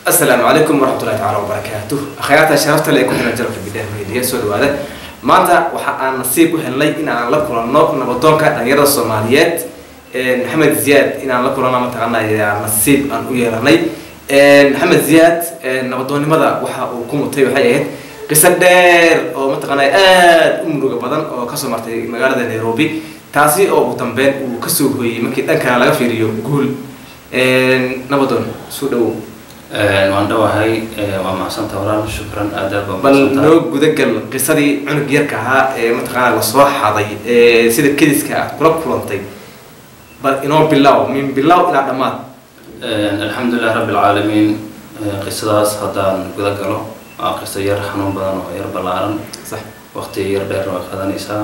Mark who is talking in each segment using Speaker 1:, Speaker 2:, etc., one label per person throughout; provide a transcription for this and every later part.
Speaker 1: asalaamu calaykum waraxmatullahi tacaala wabarakaatuh akhyaarta sharafta le ku xiran jarabka bidhaah meediya soo dhawaada maanta waxa aan nasiib u helnay in aan la kulanno nabadoonka dhalinyarada soomaaliyeed maxamed ziyaad in aan la kulanno mataqaanaa nasiib aan u yeelanay maxamed ziyaad nabadoonnimada waxa uu ku mutay waxay ahayd qiso dheer oo mataqaanaa aada u muruga badan oo kasoo martay magaalada nairobi taasi oo ugu dambeyn uu kasoo hooyey markii dhankana laga fiiriyo guul nabadoon soo dhawow
Speaker 2: waan dhawahay waa macsanta walaal shukran aad aad baan
Speaker 1: bal
Speaker 2: mahadsantahay.
Speaker 1: noo gudagal qisadii cunug yarka ahaa ee mataqaanaa lasoo xaday ee sida kediska aad kula kulantay bal inoo bilow min bilow ilaa dhammaad
Speaker 2: alxamdulilah rabbi alcaalamiin qisadaas haddaan guda galo waa qiso yar xanuun badan oo yar ballaaran
Speaker 1: sax
Speaker 2: waqti yar dheer waa qaadanaysaa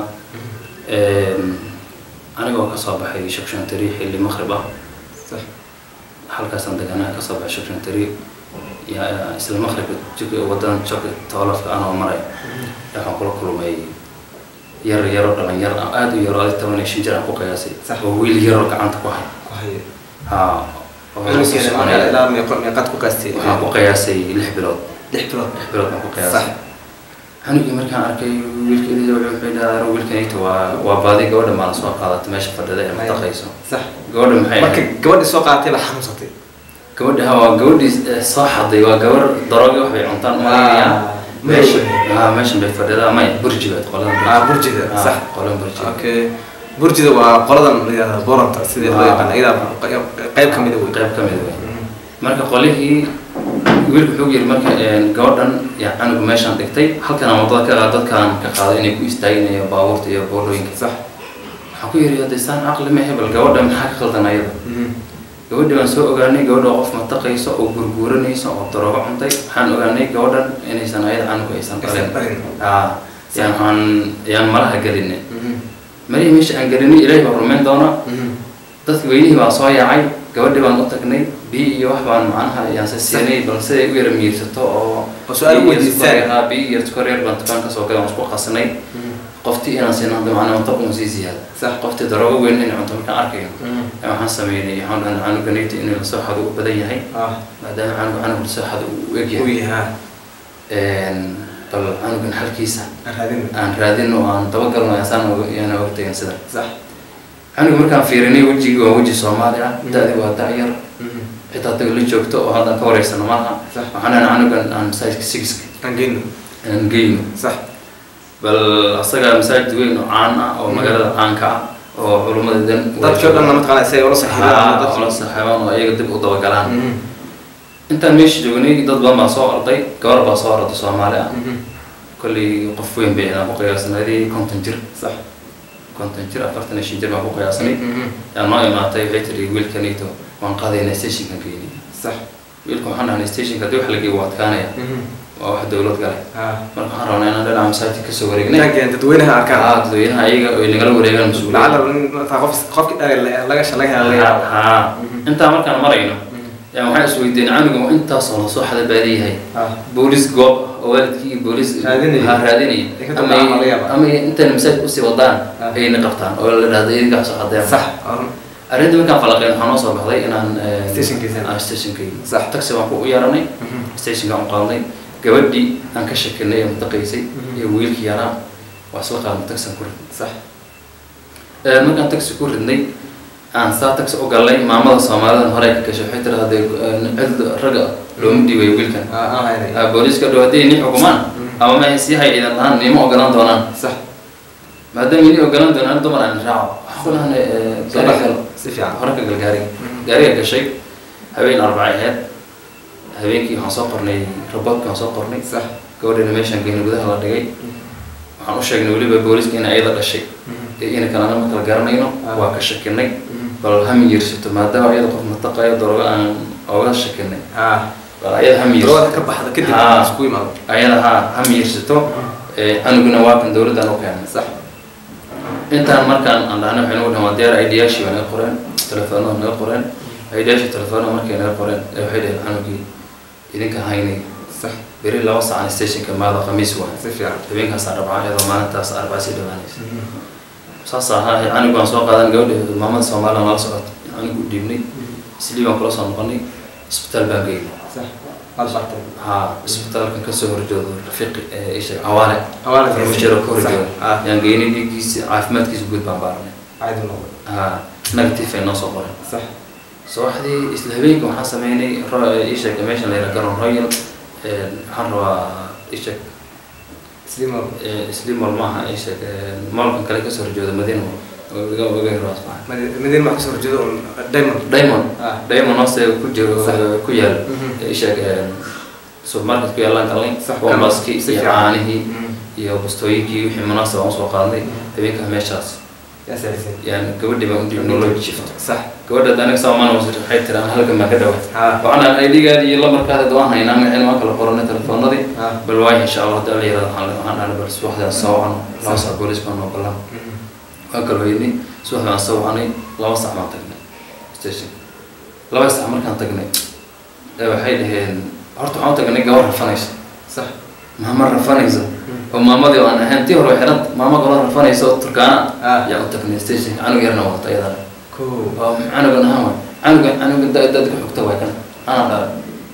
Speaker 2: anigoo kasoo baxay shakshantari xilli maqrib ah
Speaker 1: sax
Speaker 2: halkaasaan deganaa kasoo baxay shakshantari ya- isla maqribka jug- wadadan jog toolafka anoo maray waxaan kula kulmay yar yaro dhalinyar ah aada u yaro adi toban iyo shan jir aan ku qiyaasay
Speaker 1: Sax.
Speaker 2: oo wiil yaroo gacanta ku hay
Speaker 1: ku haye
Speaker 2: ha oo la soo
Speaker 1: cunugeena
Speaker 2: soconaya.
Speaker 1: markaa ilaa meeqo meeqaad ku qaastay
Speaker 2: waxaan ku qiyaasay lix bilood
Speaker 1: lix bilood
Speaker 2: lix bilood baan ku
Speaker 1: sax
Speaker 2: qiyaasay xanugii markaan arkay wiilka ilaa wuxuu dhahaa wiilkanayta waa waa baadi gabadha maa la soo qaadatay meesha fadhida ee mataqayso
Speaker 1: sax
Speaker 2: gabadha maxay
Speaker 1: marka
Speaker 2: ahayd
Speaker 1: gabadhii soo qaadatay baa xanuunsatay
Speaker 2: gabadha waa gabadhii eh, soo xaday waa gabar daroogi wax bay cuntaan umalayaan
Speaker 1: Ah,
Speaker 2: meesha
Speaker 1: madow.
Speaker 2: ah meeshan bay fadhidaa may burjiga qoladan
Speaker 1: Ah, burjiga,
Speaker 2: Ah,
Speaker 1: sax.
Speaker 2: qoladan burjiga
Speaker 1: okay burjida waa qoladan la yihahda boranta sidii loo
Speaker 2: Ah.
Speaker 1: yaqaan iyadaa qayb ka mida wey
Speaker 2: qayb ka mid wey marka qolihii wiilku wuxuu yiri marka een, gabadhan yaa canugu meeshaan dhigtay halkan aan wadada ka qaad dadkaan ka qaaday inay ku istaaginayo baabuurta iyo boolooyinka
Speaker 1: sax
Speaker 2: waxaan ku yiri hadda isaan caqli ma hebel gabadha maxaa ka qaldan ayada gabadhi baan soo ogaanay gabadha oo qof mataqayso oo gurguuranayso oo daroogo cuntay waxaan ogaanay gabadhan inaysan ayada canugu aysan
Speaker 1: Aysan
Speaker 2: dhalin
Speaker 1: dhalin.
Speaker 2: aa yaan aan yaan malaha gelinay marihii meesha aan gelinay ilaahay baa rumayn doona dadka weynihii baan soo yaacay gabadhi baan u tagnay biyo iyo wax baan macnaha yaanse siinay balse ay u yara miirsato oo
Speaker 1: Oo su'aal
Speaker 2: biyo iyo
Speaker 1: weydiisaan.
Speaker 2: sukar- haa, biyo iyo sukar yar baan dukaan kasoo gaday waan isku qasnay qoftii inaan siino hadda macnaha cunto un sii ziyaada
Speaker 1: sax
Speaker 2: qoftii daroogo weyn inay cunto markaan arkayo ee waxaan sameynay waxaan dhahnay canuga nayti inuu lasoo xado u badan yahay
Speaker 1: ah
Speaker 2: maadaama canuga canuga lasoo xado uu eg
Speaker 1: u
Speaker 2: yahay
Speaker 1: yahaa
Speaker 2: Een, bal canugan xalkiisa
Speaker 1: aan raadin
Speaker 2: aan raadino oo aan dabagalno ayaan yaana og tegin sida
Speaker 1: sax
Speaker 2: canuga markaan fiirinay wejigii waa weji soomaali ah da-di waa da-yar xitaa taga la joogto oo haddaan ka wareysano maaha
Speaker 1: Sax.
Speaker 2: waxaan dhahnay canugan aan masaajidka sigiska
Speaker 1: aan geyno
Speaker 2: aan geyno
Speaker 1: sax
Speaker 2: bal asaga masaajid weyn oo caan ah oo magaalada caanka ah oo culummada dan
Speaker 1: dadkii o dhan mataqaanaa si ay ula saxiibaan
Speaker 2: aa ola saxaabaan oo ayaga dib u dabagalaan intaan meesha joognay dad badan baa soo orday gabar baa soo orday soomaali ah kolley qof weyn bay inaan ku qiyaasnay konton jir
Speaker 1: sax
Speaker 2: konton jir afartan iyo shan jir baan ku qiyaasnay yaa noo imaatay waxay tiri wiilkanito waan qaadaynaa stationkan geynay
Speaker 1: sax
Speaker 2: wiilka waxaan dhahnay stationka haddii wax la geeyo waa adkaanaya waa wax dowlad gale
Speaker 1: ha
Speaker 2: marka waxaan rabnaa inaan dhinaca masaajid kasoo wareegnay
Speaker 1: intaan dadweynaha arkaan
Speaker 2: haa dadweynaha ayaga ay nagala wareegaan mas-uuliyadda
Speaker 1: lacala nin mataa qof qofkii dhalay laga shalay helay
Speaker 2: haa intaa markaan marayno yaa waxaan isweydiin canuga ma intaasoo lasoo xada baadiyahay
Speaker 1: ha
Speaker 2: boolis goob oo waalidkii iyo boolis
Speaker 1: Raadinaya.
Speaker 2: ha raadinaya
Speaker 1: Ay ka
Speaker 2: ama
Speaker 1: dabacaan laga yaabaa.
Speaker 2: ama intaan masaajid usii wadaan
Speaker 1: Ah.
Speaker 2: ayna qabtaan oo la dhahdo idinkaa soo xadeen
Speaker 1: sax
Speaker 2: arrinta markaan falaqeen waxaa noo soo baxday inaan eh,
Speaker 1: Stationkiisa.
Speaker 2: ah, stationkayga
Speaker 1: Sax.
Speaker 2: taxi baan ku u yeeranay stationka aan qaadnay gabadhii aan ka shakinay ee mataqaysay
Speaker 1: Mhm.
Speaker 2: iyo wiilkii yaraa waa isla qaadnay taxi aan ku ridnay
Speaker 1: sax
Speaker 2: Eh, markaan taxi ku ridnay aan saa taxi u galnay maamada soomaalidan hore ka gashay waxay tiri hadee cid ragga looma dhiibayo wiilkan
Speaker 1: aan haynay
Speaker 2: Ah, booliiska dhow haddii ni xukumaan
Speaker 1: Mhm.
Speaker 2: ama ma sii hay idan lahaan nima ogolaan doonaan
Speaker 1: sax
Speaker 2: maadaama ini ogolaan doonaan dumar aan raaco waxaan ku lahanay gaari gal
Speaker 1: si fiican
Speaker 2: hore ka gal gaariga
Speaker 1: Mhm.
Speaker 2: gaariga gashay habeen arbacay ahayd habeenkii waxaan soo qornay raboodka waan soo qornay
Speaker 1: sax
Speaker 2: gabadhina meeshaan geynay gudaha la dhigay waxaan u sheegnay weliba booliiska in ayada dhashay ee ina kalena ma kala garanayno
Speaker 1: Ah.
Speaker 2: waa ka shakinay bal hami yiirsato maadaama ayada qof mataqayo daroogo aan oga shakinay
Speaker 1: ha
Speaker 2: bal ayada hami yiirsato
Speaker 1: darwada ka baxda kadib
Speaker 2: Ha.
Speaker 1: isku imaado
Speaker 2: ayada haa hami yiirsato ee canuguna waa kan dowladdan u keenay
Speaker 1: sax
Speaker 2: intaan markaan aan dhahnay waxay nagu dhahan waa diyaar idyaashii waa naga qoreen telefoonada naga qoreen idyaashii telefoonada markay naga qoreen ee waxay dhaheen canugii idinka haynay
Speaker 1: sax
Speaker 2: beri laba sacan stationka maada khamiis waa
Speaker 1: si fiican
Speaker 2: habeenkaas arbacaa iyadoo maalintaas arbacaa sii dhawaanaysa saas ahaa anigu aan soo qaadan gabadha maamada soomaaliya nala socota anigu u dhiibnay islii baan kula soo noqonay isbitaal baan geynay
Speaker 1: sax aad bartay
Speaker 2: haa isbitaalkan kasoo horjoodo rafiiqi ee isha cawaale
Speaker 1: Cawaale Rafiiqi.
Speaker 2: farmashiro ka horjoodo
Speaker 1: Sax, ah.
Speaker 2: yaan geynay dhiiggiisa caafimaadkiisa guud baan baaranay
Speaker 1: caadi noqday
Speaker 2: haa negative ay noo soo qoray
Speaker 1: sax
Speaker 2: subaxdii isla habeenka waxaan sameynay ro- ii sheeg meeshan la yidhaha garoon royal ee, waxaan rabaa ii sheeg
Speaker 1: slimo
Speaker 2: ee, slimol maaha ii sheeg ee, maalkan kale kasoo horjooda madiina oo iga iga hiro asbaxa
Speaker 1: madiin wax kasoo horjeedo un diamond
Speaker 2: diamond
Speaker 1: ah
Speaker 2: diamond hoose ku jiro
Speaker 1: Sax.
Speaker 2: ku yaal
Speaker 1: Mhm.
Speaker 2: ii sheeg ee, supermarket ku yaalaan galnay
Speaker 1: Sax,
Speaker 2: bombaskii
Speaker 1: si
Speaker 2: iyo
Speaker 1: fiican.
Speaker 2: caanihii
Speaker 1: Mhm.
Speaker 2: iyo bustooyinkii wixii munaasab aan usoo qaadnay habeenkaa meeshaas
Speaker 1: yaa saarisay
Speaker 2: yani gabadhii baan udib nolol shift
Speaker 1: sax
Speaker 2: gabadha aniga soomaan waxay tiri aan halkan baan ka dhawa
Speaker 1: haa
Speaker 2: waxaan idhigaadi iyo lamarkaada waan haynaa magacina waan kala qoranay telefoonadii
Speaker 1: haa
Speaker 2: bal waay insha allah hadii alla yirahdo waxaan waxaan dhahnay bal subaxdaan soo wacno laba sac boolis baan noo ballan waan kala weynay subaxdaan soo wacnay laba sac baan tagnay station laba sac markaan tagnay ee waxay dhaheen horta waxaan u tagnay gabar rafanaysa
Speaker 1: sax
Speaker 2: maama rafanaysa oo maamadii oo aan ahayn tii hore way xidhanta maama kaloo rafanaysa oo turkaana
Speaker 1: ah
Speaker 2: yaa u tagnay station canug yarna wata iyadana
Speaker 1: cool
Speaker 2: oo canugan ahaan waay canuga canuga da- dad ku xigta waay kan anaa dhalay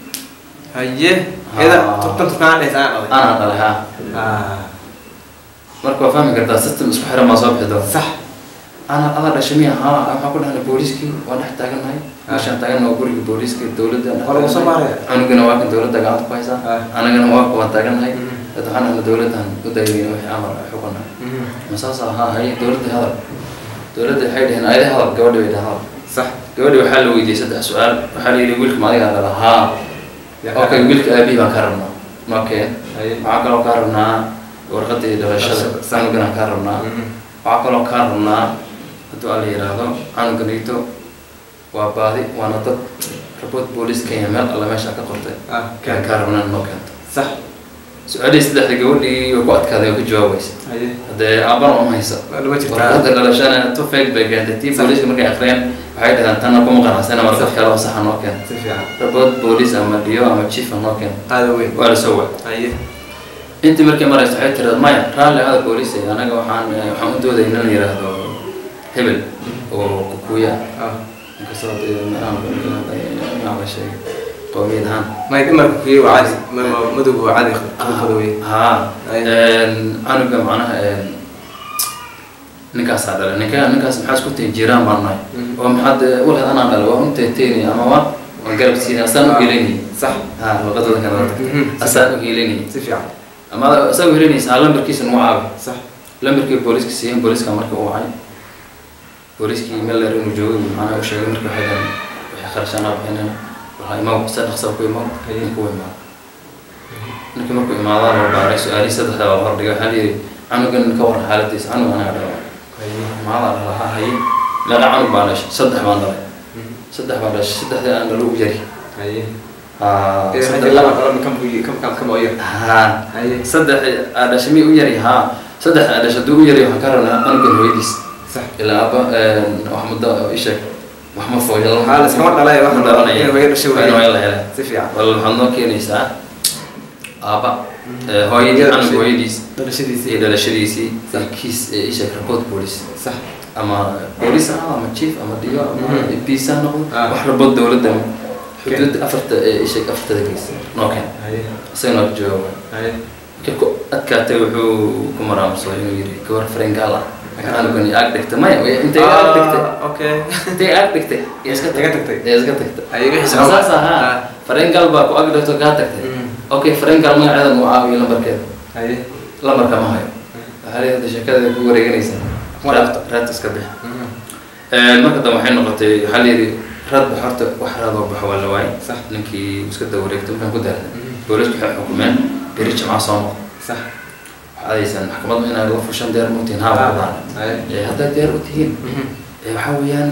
Speaker 1: haye
Speaker 2: Ah.
Speaker 1: iyada turtan turkaan dhaysa aan dhalay
Speaker 2: anaa dhalay haa
Speaker 1: ah
Speaker 2: marka waa fahmi kartaa system isku xiran baa soo bixi doona
Speaker 1: sax
Speaker 2: ana ada dhashay miya haa waxaan ku dhahnay booliiskii waa dhex taagannahay meeshaan taagan waa guriga booliiska dowladda dhex
Speaker 1: Waa lagu soo
Speaker 2: taagannahay.
Speaker 1: baaraya?
Speaker 2: cunugana waa kan dowladda gacanta ku haysaa
Speaker 1: Ah.
Speaker 2: anagana waa kuwaan taagannahay
Speaker 1: Mhm.
Speaker 2: dad waxaan ahna dowladdan u daydayna wixii amar ay xukunna masaasa haa haye dowladda hadal dowladda waxay dhaheen ayada hadal gabadhi bay dhahan hadal
Speaker 1: sax
Speaker 2: gabadhi waxaa la weydiiyey saddex su-aal waxaa la yidhi wiilka ma adigaa dhala haa
Speaker 1: Yaa
Speaker 2: okay
Speaker 1: ka-
Speaker 2: wiilka aabihii baan ka rabnaa makeen
Speaker 1: haye
Speaker 2: waxaa kaloo kaa rabnaa warqadii dhalashada
Speaker 1: Dhalashada, sax.
Speaker 2: canuganaan kaa rabnaa
Speaker 1: Mhm.
Speaker 2: waxaa kaloo kaa rabnaa hadduu alla yidhaahdo canuganito waa baadi waana dad rabood booliis kenya meel alle meesha ka qortay
Speaker 1: ah
Speaker 2: kaan kaa rabnaa noo keento
Speaker 1: sax
Speaker 2: su-aalihii saddexda gabadhii way ku adkaaday oo ka jawaabaysa
Speaker 1: haye
Speaker 2: haddee aabana uma haysa
Speaker 1: lama jirtaa
Speaker 2: warqadda dhalashana tu fake bay keentay tii
Speaker 1: Sax.
Speaker 2: booliiska markay akhriyeen waxay dhahdaan tanna kuma qanacsana warqad kale oo saxa noo keento
Speaker 1: si fiican
Speaker 2: rabood booliis ama dhiyo ama chief noo keento
Speaker 1: aada weyn
Speaker 2: waa la soo wac
Speaker 1: haye
Speaker 2: intii markay marayso waxay tiraad maya raalli ada booliis anaga waxaan eh, waxaan u doodaya in la yidhaahdo hebel oo kukuya
Speaker 1: ah
Speaker 2: inkastoo dee meelaha magaca la sheegay qowmiyad ahaan
Speaker 1: may dhimarka kuyi waa caadi ma- ma- madowga waa caadi qabkooda wey
Speaker 2: haa
Speaker 1: Ay.
Speaker 2: canuga macnaha een, ninkaasaa dhalay ninka ninkaas maxaa isku tahay jiraan baan nahay
Speaker 1: Mhm.
Speaker 2: oo maxaad eh, walaad anaa dhalay waa unteeteyni ama waa waan garab siinay asaan u helinay
Speaker 1: sax
Speaker 2: haa luqadooda kala
Speaker 1: Mhm.
Speaker 2: asaan u helinay
Speaker 1: si fiican
Speaker 2: ama asaa u helinaysa lambarkiisa nagu caawi
Speaker 1: sax
Speaker 2: lambarkii booliiska siiyeen booliiska markii uu wacay booliiskii meel dheer inuu joogo macnaha u sheegay markii waxay dhahan waxay kharashaanaa bixinayna waxaa imaw si dhaqsa ku imaw
Speaker 1: Haye.
Speaker 2: ninkuu imaado ninkii markuu imaadaa loo baaray su-aalihii saddexda baa hordhigay waxaa layidhi canugan ka warran xaaladiisa canug anaga dhala
Speaker 1: haye
Speaker 2: maadaa dhala ha haye laga canug baan dhashay saddex baan dhalay saddex baan dhashay saddexdii aan dhalo u yari
Speaker 1: haye
Speaker 2: haa
Speaker 1: ee
Speaker 2: saddex-
Speaker 1: haddii laba qalo kam buyi kam kam kam oo yar
Speaker 2: haa
Speaker 1: haye
Speaker 2: saddex aa dhashay mi u yari haa saddex aa dhashay hadduu u yari waxaan ka rabnaa canugan hooyadiis
Speaker 1: sax
Speaker 2: ilaa aba wax muddo isheeg wax ma fooyalo
Speaker 1: Haa, la iskama dhalay, wax la dhalay, inay hooyo dhashay
Speaker 2: waa in hooyo la helay
Speaker 1: si fiican
Speaker 2: bal waxaad noo keenaysaa aaba ee, hooyadii
Speaker 1: Hooyada
Speaker 2: canug
Speaker 1: dhashay.
Speaker 2: hooyadiis
Speaker 1: dhalashadiisii
Speaker 2: iyo dhalashadiisii iyo kiis ee isheeg report police
Speaker 1: sax
Speaker 2: ama police ah ama chief ama dhiyo ama
Speaker 1: Mhm.
Speaker 2: peace ha noqdo
Speaker 1: Ah.
Speaker 2: wax report dowladda xuduud afarta ee isheeg afartada gees noo keen
Speaker 1: haye
Speaker 2: isaga noo jawaaba
Speaker 1: haye
Speaker 2: markii ku adkaatay wuxuu ku maraamursay inuu yidhi gabar farengaal ah canugan iyo aag dhigtay maya intay aag dhigtay
Speaker 1: Ah, okay
Speaker 2: intay aag dhigtay iyo iska
Speaker 1: Iga tagtay.
Speaker 2: iyo iska tagtay
Speaker 1: haye wixii sabab
Speaker 2: saas ahaa farengal baa ku ag dhigto kaa tagtay
Speaker 1: Mm.
Speaker 2: okay farengal magaceeda mu caawiyo lambarkeeda
Speaker 1: haye
Speaker 2: lambarka ma hayo waxaa leedahay sheekada ku wareeganaysaa
Speaker 1: Ma dhafto.
Speaker 2: raad iska bix marka dambe waxay noqotay waxaa layidhi raad ba horta wax raadoo baxo waa la waayay
Speaker 1: Sax.
Speaker 2: ninkii iska daba wareegtay markaan ku daarnay
Speaker 1: Mhm.
Speaker 2: boolisku waxay xukumeen beri jimca soo noqo
Speaker 1: sax
Speaker 2: waxaad haysaan maxkamadda inaad la fushan diyaar ma utihin haa waa baan
Speaker 1: haye
Speaker 2: haddaad diyaar u tihiin ee waxaa weeyaan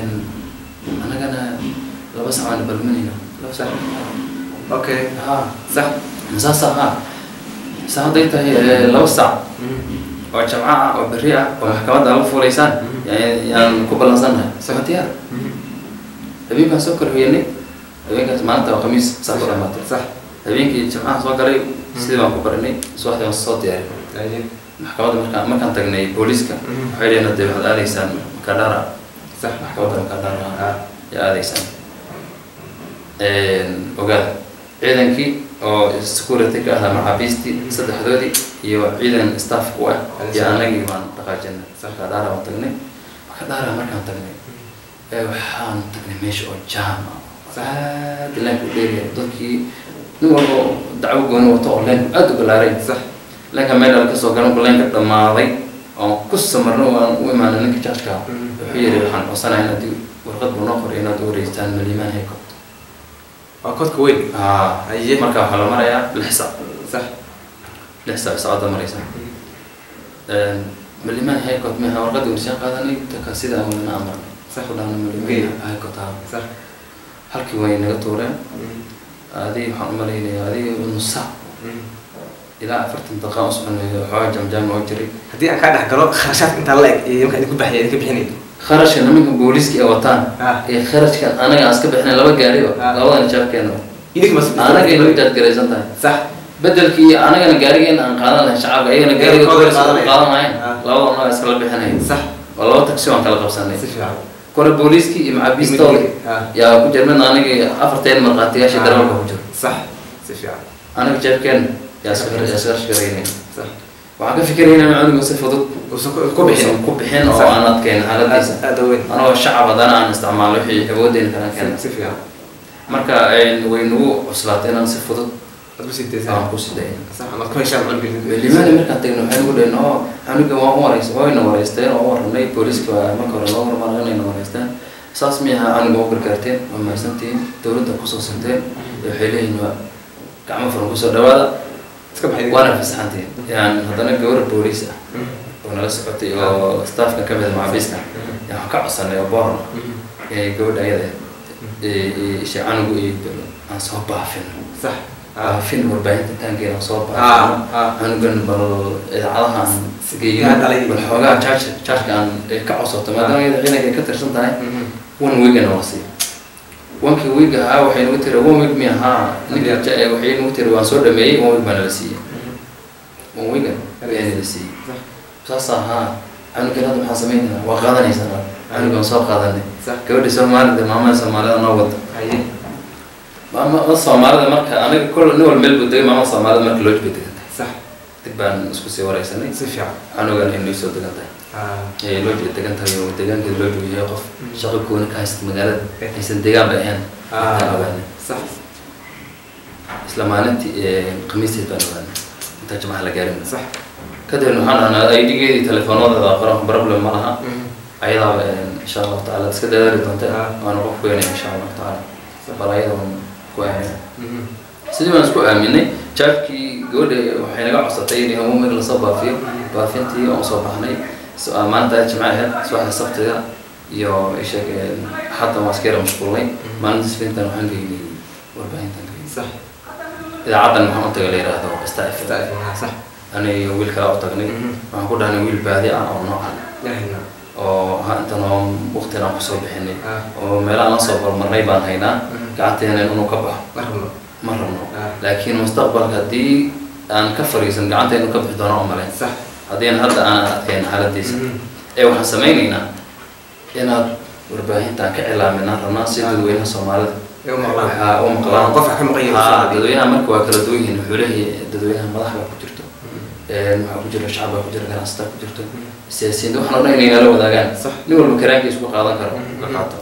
Speaker 2: anagana laba sac aan balmanayno laba sac
Speaker 1: okay
Speaker 2: haa
Speaker 1: sax
Speaker 2: masaasa haa sa hadday tahay eh, laba sac oo jamco ah oo berri ah oo maxkamadda la fuulaysaan
Speaker 1: Mhm.
Speaker 2: ya- yaan ku ballansannahay
Speaker 1: Sax.
Speaker 2: sama diyaar habeenkaan soo kala hoyanay habeenkaas maalinta waa khamiis saa ku dhamaatay
Speaker 1: sax
Speaker 2: habeenkii jimcaha soo galay sidii baan ku barinay subaxdii waan soo diyaarin
Speaker 1: haye
Speaker 2: maxkamadda markaan markaan tagnay booliiska
Speaker 1: Mhm.
Speaker 2: waxay dhaheen hadee waxaad aadaysaan makadhara
Speaker 1: sax
Speaker 2: maxkamadda makadhara
Speaker 1: ah
Speaker 2: yaa aadaysaan ogaada ciidankii oo security ka ahaa maxaabiistii saddexdoodii iyo ciidan staff ku ah iyo anagii baan dhaqaajinay marka dhaara baan tagnay marka dhaara markaan tagnay ee waxaan tagnay meesha oo jaam ah aad leenku dheeriya dadkii nin walba oo dacwo gooni wato oo leenku aad u balaaray
Speaker 1: sax
Speaker 2: leenka meel al kasoo galan ku leenka dhammaaday oon ku samarno aan u imaanay ninka jaajka wuxuu yidhi waxaan codsanahay inaad warqad buu noo qoray inaad u wareystaan malimaan hayko
Speaker 1: waa kodka weyn
Speaker 2: haa
Speaker 1: Haye.
Speaker 2: marka waxaa la marayaa lix sac
Speaker 1: sax
Speaker 2: lix sac saacada maraysa malimaan haykot meha warqadii warshaan qaadanay taka sida aan wadana amarnay
Speaker 1: Sax.
Speaker 2: ku dhahna
Speaker 1: Okay.
Speaker 2: malimaan haykot haa
Speaker 1: sax
Speaker 2: halkii way naga tuureen adii waxaan u malaynayaa adii nus sac ilaa afartan daqiiqa u soconayo xoogaa jamjaam oo jiray
Speaker 1: haddii aan kaa dhex galo kharashaadka intaa la eg iyo markaa idinku baxaya idinka bixinay
Speaker 2: kharashka nimanka booliiska ay wataan
Speaker 1: Ah.
Speaker 2: iyo kharashka anaga aan iska bixinay laba gaariba
Speaker 1: Ah.
Speaker 2: labadan jaabkeena
Speaker 1: idinka mas
Speaker 2: anaga ay noo jaadgaraysan tahay
Speaker 1: sax
Speaker 2: bedelkii iyo anagana gaarigeena aan qaadan lahayn shacabka ayagana
Speaker 1: Iyaga
Speaker 2: gaariga
Speaker 1: kooda
Speaker 2: booliska
Speaker 1: qaadanaya.
Speaker 2: u qaadan lahayn
Speaker 1: Ah.
Speaker 2: labada noo iskala bixinayn
Speaker 1: sax
Speaker 2: oo laba taksi waan kala qabsanay
Speaker 1: si fiican
Speaker 2: kore booliiskii iyo macabiistooda
Speaker 1: Ah.
Speaker 2: yaa ku jira midna aniga afarteen markhaatiyaasha darawalka ku jiro
Speaker 1: sax si fiican
Speaker 2: anaga jeebkeena yaa iska yaa iska shaqaynay
Speaker 1: sax
Speaker 2: waxaan ka fikirayna in cunuga si fudud
Speaker 1: uusan ku- ku bixin
Speaker 2: uusan ku bixin oo
Speaker 1: Sax.
Speaker 2: aan adkeyn xaaladiisa
Speaker 1: aad aad u weyn
Speaker 2: anagoo shacab haddana aan isticmaalo wixii awoodeyna kalan keena
Speaker 1: si fiican
Speaker 2: marka way nagu cuslaatay inaan si fudud
Speaker 1: aad ku sii daysaa
Speaker 2: aan ku sidayn
Speaker 1: sax amaad ku heshaan cunuga
Speaker 2: limaani markaan tagno waxay nagu dhaheen oo aniga waan u wareysa wayna wareysteen oo u waranay booliiska waa marka hore loo hormaray inayna wareysteen saas miyaha aniga u gargaarteen waa mahadsantihiin dowladda kusoo sirteen waxay leeyihin waa gacmo furan kusoo dhawaada
Speaker 1: iska baxay
Speaker 2: waana fasaxantiin yani haddana gabar booliis ah oo nala socotay oo staffka ka mid a macabiiska yaa waxaan ka codsanay oo boorna ee gabadha ayada isha canugu iyo aan soo baafin
Speaker 1: sax
Speaker 2: baafin warbaahinta taankeena aan soo
Speaker 1: Ah,
Speaker 2: baafin
Speaker 1: ah.
Speaker 2: canugan bal idaacadaha aan geeyo
Speaker 1: Yaa dhalay.
Speaker 2: bal xoogaa charge chargeka aan eh, ka codsato maadaama iyada ciidanka ay ka tirsan tahay one weekend oo la siiyo wanki week ahaa waxay nagu tiri one week mi ahaa ninka ja- eh, waxay nagu tiri waan soo dhameeyey one week baana la siiyey one weekend ayaana la siiyey saas ahaa canugan hadda maxaa sameynayna waa qaadanaysaa canugan soo qaadanay
Speaker 1: sax
Speaker 2: gabadha soomaalida maamada soomaalida noo wada
Speaker 1: haye
Speaker 2: maama soomaalida marka aniga kol nin wal meel buu degay maamada soomaalida marka loo jibay degan tahay
Speaker 1: sax
Speaker 2: dib baan isku sii wareysanay
Speaker 1: si fiican
Speaker 2: canugan inay soo degan tahay
Speaker 1: ah
Speaker 2: ee loo jibay degan tahay oo deegaankeeda loo jibay yahay qof
Speaker 1: Mm.
Speaker 2: shaqo gooni ka haysta magaalada
Speaker 1: Eh.
Speaker 2: aysan deegaan ba ahayn
Speaker 1: Ah.
Speaker 2: intaan ogaanay
Speaker 1: sax
Speaker 2: isla maalintii ee khamiisteed baan ogaanay intaa jamaca la gaarin
Speaker 1: sax
Speaker 2: kadibna waxaan dhahnaa idgeedii telefoonadooda qoran problem ma laha ayadaaba insha allahu tacaala iska dadaali doonta
Speaker 1: Ah.
Speaker 2: waana qof weynaya insha allahu tacaala bal ayada waan ku aamina
Speaker 1: Mhm.
Speaker 2: sidii baan isku aaminay jaabkii gabadha waxay naga codsatay in homomig lasoo baafiyo baafintii oon soo baxnay So- ah, maalinta jimce ahayd subaxda sabtiga iyo isheeg hadda waan iska yara mashquulnay maalinta isniintan waxaan geynay warbaahintan geynay
Speaker 1: sax
Speaker 2: idaacaddan maxaan u tagay la yidhaahdo star FM
Speaker 1: Istaafina, sax
Speaker 2: aniga wiil kale u tagnay
Speaker 1: Mhm.
Speaker 2: waxaan ku dhahnay wiil baadi ah oo noocan
Speaker 1: yahayna
Speaker 2: oo ha intan oo waqtigan aan kusoo bixinay
Speaker 1: Ah.
Speaker 2: oo meelaha la soo horumarnay baan haynaa
Speaker 1: Mhm.
Speaker 2: gacanteena inuu ka baxo
Speaker 1: ma rabno
Speaker 2: ma rabno
Speaker 1: Ah.
Speaker 2: laakiin mustaqbalka haddii aan ka fariisan gacanteenu ka bixi doono oo maleyn
Speaker 1: sax
Speaker 2: haddiina hadda aan adkeyn xaaladiisa
Speaker 1: Mhm.
Speaker 2: ee waxaan samaynaynaa inaad warbaahintaan ka cilaaminaan rabnaa si dadweynaha soomaalida
Speaker 1: Ee u maqlaan.
Speaker 2: waxaa u maqlaan
Speaker 1: Qof wax ka maqan yahay
Speaker 2: Haa,
Speaker 1: Soomaaliya.
Speaker 2: dadweynaha marka waa kala duwan yihiin wuxuu leeyahay dadweynaha madax baa ku jirto Een, waxaa ku jira shacab baa ku jira ganacsataa ku jirto siyaasiyiinta waxaan o dhan inay nala wadaagaan
Speaker 1: Sax.
Speaker 2: nin walba karaankiisa ku qaadan karo
Speaker 1: Mhm.
Speaker 2: ka qaato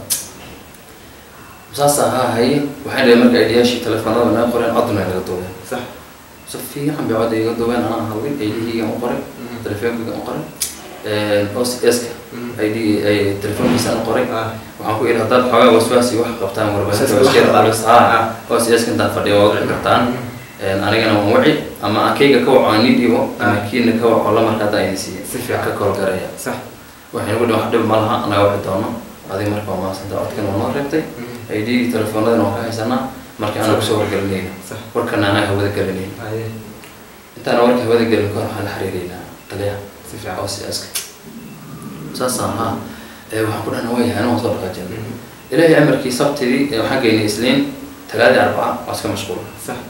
Speaker 2: saas ahaa haye waxay dhahay marka aidiyaashii telefoonada naga qoreen codna naga duubeen
Speaker 1: sax
Speaker 2: si fiican bay codda iga duubeen anaa hadlay aidihiigan u qoray
Speaker 1: Mhm.
Speaker 2: telefoonkiigan u qoray os ska
Speaker 1: Mhm.
Speaker 2: id ay telefoonkiisaan u qoray
Speaker 1: ah
Speaker 2: waxaan ku idhi haddaad xoogaa waswaasi wax qabtaan warbaahinta
Speaker 1: Waswaasi
Speaker 2: waa iska
Speaker 1: wax
Speaker 2: dhalis
Speaker 1: qabtaan.
Speaker 2: haa os ska intaan fadhiyo waa wici kartaan
Speaker 1: Mhm.
Speaker 2: Een, anigana waan waci ama aan kayga ka waco aan nii dhiibo ama
Speaker 1: Ah.
Speaker 2: kiina ka waco lamarka hadda idin siiye
Speaker 1: Si fiican.
Speaker 2: ka kolgaraya
Speaker 1: sax
Speaker 2: waxay nagu dhihin wax dhib ma laha anaga waci doono adiga marka waa mahadsanta codkan waa noo reebtay
Speaker 1: Mhm.
Speaker 2: id telefoonadana waan ka haysanaa marka anaga kusoo wargelinayna
Speaker 1: sax
Speaker 2: warkana anaga hawada gelinayna
Speaker 1: haye
Speaker 2: intaana warka hawada gelin kahor waxaan la xiriireynaa taliyaha
Speaker 1: si fiican
Speaker 2: oo siyaaska saasaan haa ee waxaan ku dhahna wayahay anaa waan soo dhaqaajin
Speaker 1: Mhm.
Speaker 2: ilaahay amarkii sabtidii ee waxaan geynay isniin talaadii arbaca waa iska mashquula
Speaker 1: sax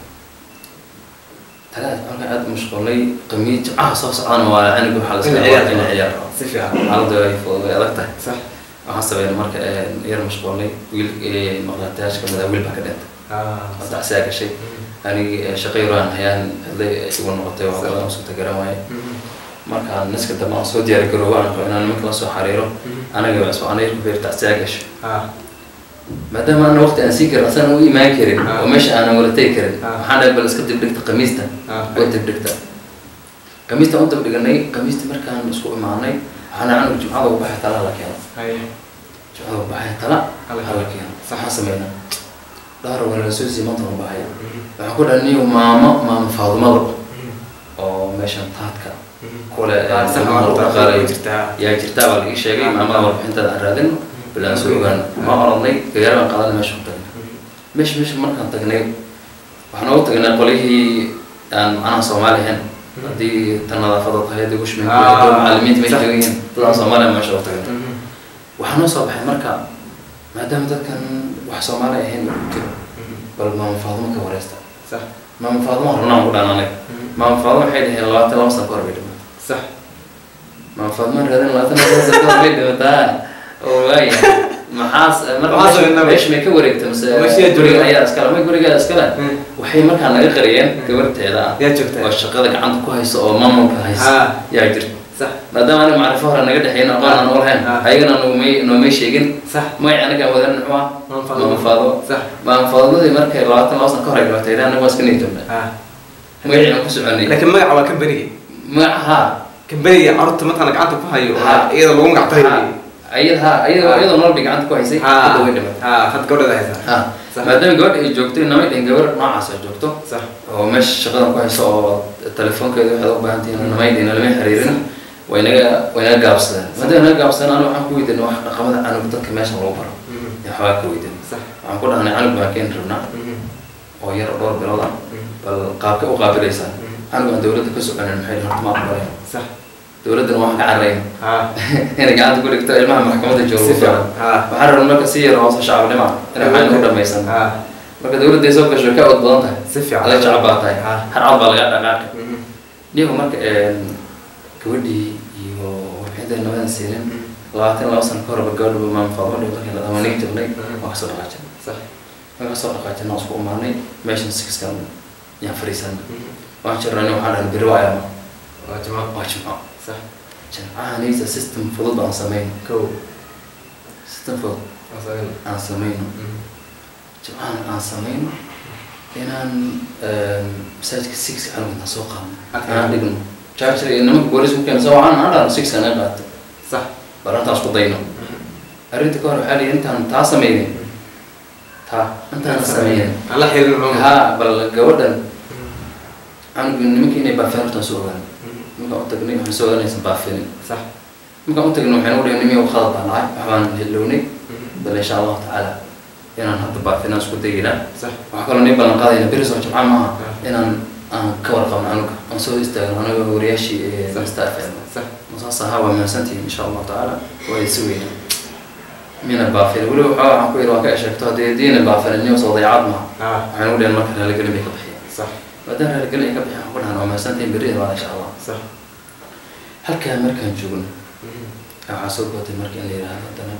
Speaker 2: talaad markaan aad u mashquulnay qamiis jimcaha soo socdana waa aniga waxaa la
Speaker 1: In
Speaker 2: iska
Speaker 1: ciyaar.
Speaker 2: in ciyaar
Speaker 1: si fiican
Speaker 2: xaaladda way fudud way adag tahay
Speaker 1: sax
Speaker 2: waxaan sameynay marka ee, yar mashquulnay wiil ee, maqlaatayaasha kamid ah wiil baa ka dhintay
Speaker 1: Ah,
Speaker 2: oo tacsiyaa gashay anigi shaqayraan hayaan hadlay igu noqotay wax badan oo suurta garan waaye markaan naska dambe aan soo diyaari garoobo aan rabo inaan nimanka la soo xariiro anaga waa isku anayr ku beer tacsiyaa gashay
Speaker 1: Ah,
Speaker 2: maadaama ana waqti aan sii karin asana u imaan karin
Speaker 1: Ah.
Speaker 2: oo meesha aanan wala tegi karin
Speaker 1: Ah.
Speaker 2: waxaan dhahay bal iska dibdhigta qamiista
Speaker 1: ah,
Speaker 2: oo dibdhigta qamiista u dibdhiganay qamiista markaan isku imaanay waxaana canuga jumcada u baxay tala la keeno
Speaker 1: haye.
Speaker 2: jumcada u baxay tala
Speaker 1: Hala
Speaker 2: hala keeno
Speaker 1: Sax.
Speaker 2: waxaan sameynaa dhahar waa la soo siimanta u baxaya waxaan ku dhahay niyo maamo maamo faadumada oo meeshan taadka kule
Speaker 1: Ah, sax
Speaker 2: ilmaha
Speaker 1: waa
Speaker 2: lagu
Speaker 1: horta
Speaker 2: dhaqaalayo
Speaker 1: jirtaa.
Speaker 2: yaa jirtaa baa laga sheegay maamada warbixintada aan raadin bilaan soo ogaan ma oranay gagaar baan qaadan meesha ku tagnay meesha meesha markaan tagnay waxaan ugu tagnay qolihii aan macnaha soomaali ahayn haddii tan nadaafada tahay haddii ushmin
Speaker 1: Ah,
Speaker 2: macalimiinta meesha
Speaker 1: sax.
Speaker 2: joogan yihiin dadaan soomaaliya meesha ugu tagnay waxaa noo soo baxay marka maadaama dadkan wax soomaali ahayn uu jiro bal maama faadumo ka wareysta
Speaker 1: Sax.
Speaker 2: maama faadumo rabnaan ku dhaan anaga maama faadumo waxay dhaheen labaatan laba sano ka hor bay dhimatay
Speaker 1: Sax.
Speaker 2: maama faadumo raadin labaatan laba sano ka hor bay dhimataa oo waaya maxaas marka
Speaker 1: Maxaa
Speaker 2: meesha-
Speaker 1: sameynaa?
Speaker 2: meesha may ka wareegta mise
Speaker 1: Meesha
Speaker 2: guriga
Speaker 1: jooga.
Speaker 2: ayaa iskale may guriga iskale
Speaker 1: Mm.
Speaker 2: waxay markaa naga qariyeen gabarteeda ah
Speaker 1: Yaa joogtaa?
Speaker 2: oo shaqada gacanta ku haysa oo maamulka haysa
Speaker 1: Ah.
Speaker 2: yaa jirta
Speaker 1: Sax.
Speaker 2: maadaama aniga macrifo hore naga dhexeyn aqoon aan u lahayn
Speaker 1: Ah.
Speaker 2: ayagana noomay noomay sheegin
Speaker 1: Sax.
Speaker 2: magaci anaga aan wadan muxuu ah
Speaker 1: Maama Faadimo.
Speaker 2: maama faado
Speaker 1: Sax.
Speaker 2: maama faadamadii markay labaatan laba sano ka hor ay dhimatay anaga waa iska niyadjabnay
Speaker 1: Ah.
Speaker 2: magacii aan ku soconay
Speaker 1: laakiin magaca waa kambanigi
Speaker 2: magaca
Speaker 1: kambanigi carruurta markaan gacanta ku hayo oo
Speaker 2: Ha.
Speaker 1: iyada lagu magac tahay
Speaker 2: ayada iyadoo iyadoo nool bay gacanta ku haysay hadda way dhimatay
Speaker 1: ha had gabadheeda haysaa
Speaker 2: ha
Speaker 1: Sax.
Speaker 2: maadaama gabadha ay joogto namay dhihin gabar noocaas ay joogto
Speaker 1: sax
Speaker 2: oo meesha shaqada ku hayso oo telefoonkeeda waxaad u baahan tihiin namay dhihin lama xiriirin way naga way naga gaabsadeen maadaama naga gaabsadeen aniga waxaan ku weydiinay wax dhaqamada canug dadka meesha lagu baro yaa waxbaa ka weydiinay
Speaker 1: sax
Speaker 2: waxaan ku dhahnay canug baan keeni rabnaa oo yar oo dhowr bilood ah bal qaabka u qaabilaysaan canug aan dowladda ka soconin maxay dhihin horta ma aqbalayn
Speaker 1: sax
Speaker 2: dowladdana waan ka cararayn
Speaker 1: ha
Speaker 2: inay gacanta ku dhigto ilmaha maxkamadda jooga
Speaker 1: si
Speaker 2: ku fiican
Speaker 1: fiican ha
Speaker 2: waxaan rabnaa marka si yar hoose shacabnima inay waxaan u dhamaysan
Speaker 1: ha
Speaker 2: marka dowladday soo gasho ka od badan tahay
Speaker 1: si fiican
Speaker 2: adag shacab baa tahay
Speaker 1: Ha.
Speaker 2: har cad baa laga dhaqaaqi
Speaker 1: Mhm.
Speaker 2: niyagu marka gabadhii iyo warbixinta nabadan siinin labaatan laba sano ka horba gabadha maama faadmo dhigo markii la dhamanay jirnay waa kasoo dhaqaajin
Speaker 1: sax
Speaker 2: waa kasoo dhaqaajin waan isku imaanay meeshan sixkan yaan fadhiisanay
Speaker 1: Mhm.
Speaker 2: waan jirnay waxaan dhahay beri waa ayama
Speaker 1: waa jamac
Speaker 2: waa jimco
Speaker 1: sax
Speaker 2: jimcahanaysa system fudud aan samayno
Speaker 1: kow
Speaker 2: system fudud
Speaker 1: waa sagal
Speaker 2: aan samayno jimcahan aan samayno inaan masaajidka six canug intaan soo qaadno
Speaker 1: Okay.
Speaker 2: aan dhigno charger iyo nimanka boolis ku keena soo waxaan aan dhahno six aan qaato
Speaker 1: sax
Speaker 2: bal intaan isku dayno arrinta ka hor waxaa lihi intaan taa sameynin taa intaan sameynin
Speaker 1: aan la xirin maxaa
Speaker 2: haa bal gabadhan canuga nimanka inay baafeen hortaan soo ogaan markaan u tagnay waxaan soo ogaanaysan baafinin
Speaker 1: sax
Speaker 2: markaan u tagnay waxaan u dhihi nimiyow khalad baan dhacay waxbaan hilownay bal insha allahu tacaala inaan hadda baafinaan isku daynaa
Speaker 1: sax
Speaker 2: waxaa kaloo nii ballan qaadayna beri soo jimca maaha
Speaker 1: Ah.
Speaker 2: inaan aan ka warqabno canuga aan soo istaagno anaga wariyaashii ee
Speaker 1: Sax.
Speaker 2: mr fm
Speaker 1: sax
Speaker 2: masaas ahaa waa mahadsantihiin insha allahu tacaala waa isi weyna mina baafin weli waxaa waxaan ku yidhi waan ka esheegto haddii diina baafin niyo soo dayacad maha
Speaker 1: ha
Speaker 2: waxaan u dhihan marka raaligelin bay ka bixiyeen
Speaker 1: sax
Speaker 2: maadaama raaligelin ay ka bixiyeen waxaan ku dhahan waa mahadsantihiin berri waa insha allah
Speaker 1: sax
Speaker 2: halkaa markaan joogno waxaa soo gootay marka in la yidhaahdo haddana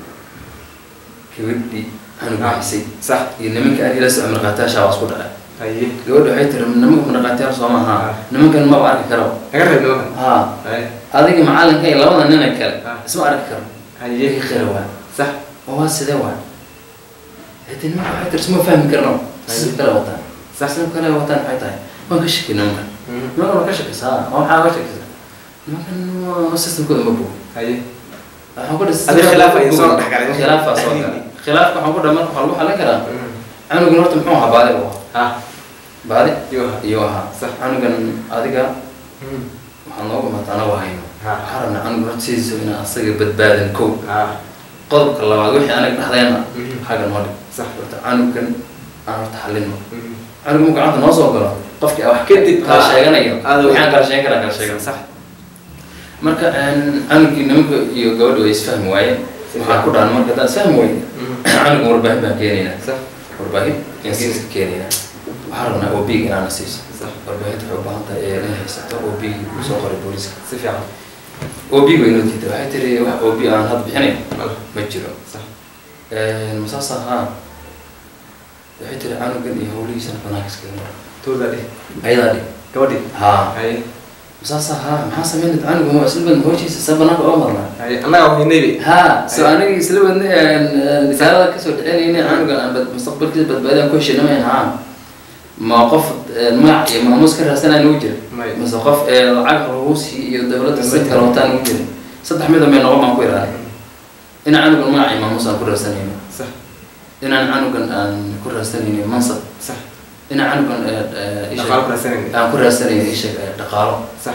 Speaker 2: gabadhii canuga
Speaker 1: Ah.
Speaker 2: haysay
Speaker 1: sax
Speaker 2: iyo nimanka aan ila socon markhaatiyaasha waa isku dhacay
Speaker 1: haye
Speaker 2: gabadha waxay tiri nimanka markhaatiyaal soo maaha
Speaker 1: Ah.
Speaker 2: nimankan maba arki karo
Speaker 1: naga reeb nimankan
Speaker 2: haa
Speaker 1: haye
Speaker 2: adiga macalinka iyo labada nina kale
Speaker 1: Ah.
Speaker 2: isma arki karo
Speaker 1: haye
Speaker 2: iyaga qira waa
Speaker 1: sax
Speaker 2: oo waa sidee waa hade nimanka waxay tiri isma fahmi karno sisib kale wataan
Speaker 1: Sax.
Speaker 2: sisib kale wataan maxay tahay waan ka shaki nimankan nimankan waa ka shakisa oo maxaa ka shakisa nimankan waa systemkooda ma bogo
Speaker 1: haye
Speaker 2: waxaan ku dhis
Speaker 1: Adiga khilaaf ay soo dhex galay.
Speaker 2: khilaafaa soo galay khilaafka waxaan ku dhahay marka waxaa lagu xallin karaa canugan horta muxuu ahaa baadi buu ahaa
Speaker 1: ha
Speaker 2: baadi
Speaker 1: iyo ha
Speaker 2: iyo ahaa
Speaker 1: Sax.
Speaker 2: canugan adiga waxaa nooga maata anagu hayno
Speaker 1: Ha.
Speaker 2: waxaa rabnaa canuga horta sidiisa inaan asaga badbaadin kow
Speaker 1: ha
Speaker 2: qodobka labaad wixii anaga dhexdeena
Speaker 1: Mhm.
Speaker 2: xagga noo dhig
Speaker 1: sax
Speaker 2: horta canugan aan horta xallino canuga mu gacanta noo soo galo qofkii wax
Speaker 1: Kadib,
Speaker 2: kala
Speaker 1: ah,
Speaker 2: sheeganayo
Speaker 1: aad
Speaker 2: waxaan kala sheegan karaa kala sheegan
Speaker 1: sax
Speaker 2: marka canugii nimanka iyo gabadha way isfahmi waayeen waxaa ku dhahan marka haddaan isfahmi weyne canuga warbaahin baan keenaynaa
Speaker 1: sax
Speaker 2: warbaahin yaan siiska keenaynaa waxaa rabnaa ob inaana siiso
Speaker 1: sax
Speaker 2: warbaahinta waxay u baahan tahay ee inay haysato ob uu soo qoray booliska
Speaker 1: si fiican
Speaker 2: ob way noo diiday waxay tiri wax ob aan hadda bixinayn
Speaker 1: Mal.
Speaker 2: ma jiro
Speaker 1: sax
Speaker 2: masaas ahaa waxay tiri canugan iyo hawlihiisana banaanka iskaga mara
Speaker 1: tooda dhih
Speaker 2: ayadaa dhig
Speaker 1: gabadhii
Speaker 2: haa
Speaker 1: haye
Speaker 2: saasa haa maxaa sameynad canuga ma isla badna hawshiisa sa banaanka oo marnaa
Speaker 1: haye annaga wahaynaybi
Speaker 2: haa so anigi isla wadna risaalada kasoo dhicinayna canugan aan bad- mustaqbalkiisa badbaadaan ku heshinamayn haa ma qof eh, magac iyo maamuus ka raadsanaya nagu jira
Speaker 1: May.
Speaker 2: mise qof eh, lacag ruusi iyo dowladda si kale wataa nagu jira saddex mida may noqon baan ku ilaali inaan canugan magac iyo maamuus aan ku raadsanayno
Speaker 1: sax
Speaker 2: inaan canugan aan ku raadsanayno mansab
Speaker 1: sax
Speaker 2: inaan canugan eh, eh, isha-
Speaker 1: dhaqaal ku raadsanayna
Speaker 2: aan ku raadsanayno isha eh, dhaqaalo
Speaker 1: sax